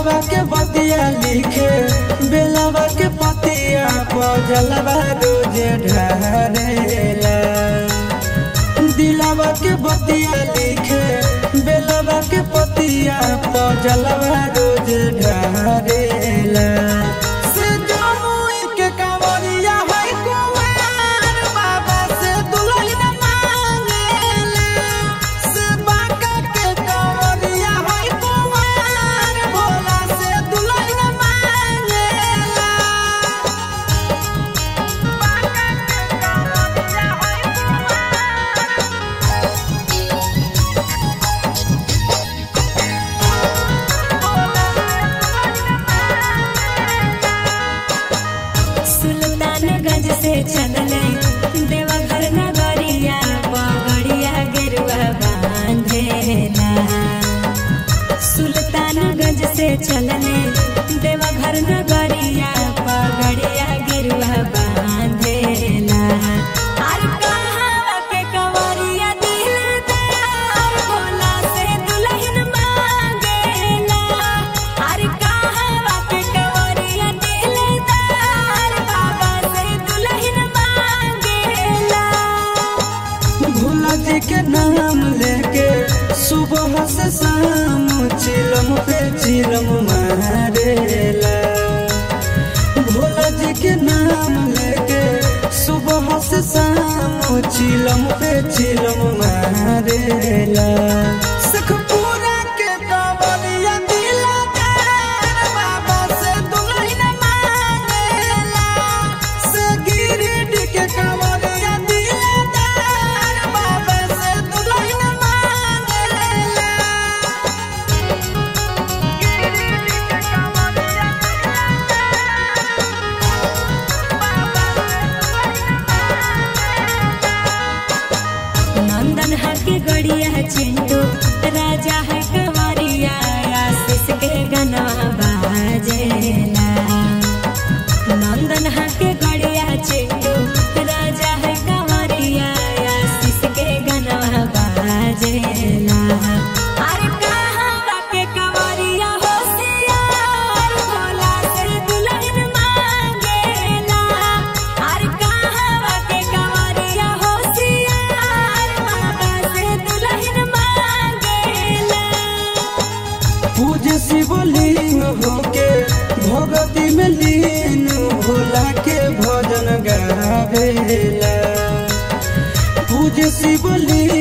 दिलावा के बतिया लिखे बेलावा के पतिया पजलवा रोज ढारेला दिलावा के बतिया लिखे बेलावा के पतिया पजलवा रोज ढारेला से जमुई के कांवरिया है कुमार बाबा से दुल्हन मांगेला से बांका के कांवरिया है कुमार भोला से दुल्हन मांगेला बांका के कांवरिया है सुल्तानगंज से चलले देवघर नगरिया पगड़िया गेरुआ बांधेला सुल्तानगंज से चलले देवघर नगरिया पगड़िया गेरुआ बांधेला आर कहावा के कंवरिया दिलदार भोला से दुल्हन मांगेला आर कहावा के कंवरिया दिलदार बाबा से दुल्हन मांगेला भोला जी के नाम लेके सुबह से शाम चिलम पे चिलम मारेला भोला जी के नाम लेके सुबह से शाम चिलम पे चिलम मारेला सखपुरा के कांवरिया दिलदार बाबा से दुल्हन मांगेला से गिरिडीह के कांवरिया दिलदार बाबा से दुल्हन मांगेला गिरिडीह के कांवरिया नंदन है के गड़िया चिंटू राजा है कंवरिया आशीष के गनवा बाजेला नंदन है के गड़िया चिंटू राजा है कंवरिया आशीष के गनवा बाजेला अरे कहावा के कंवरिया होशियार भोला से दुल्हन मांगेला अरे कहावा के कंवरिया होशियार बाबा से दुल्हन मांगेला पूज शिवलिंग होके भगति में लीन भोला के भजन गावेला पूज शिवलिंग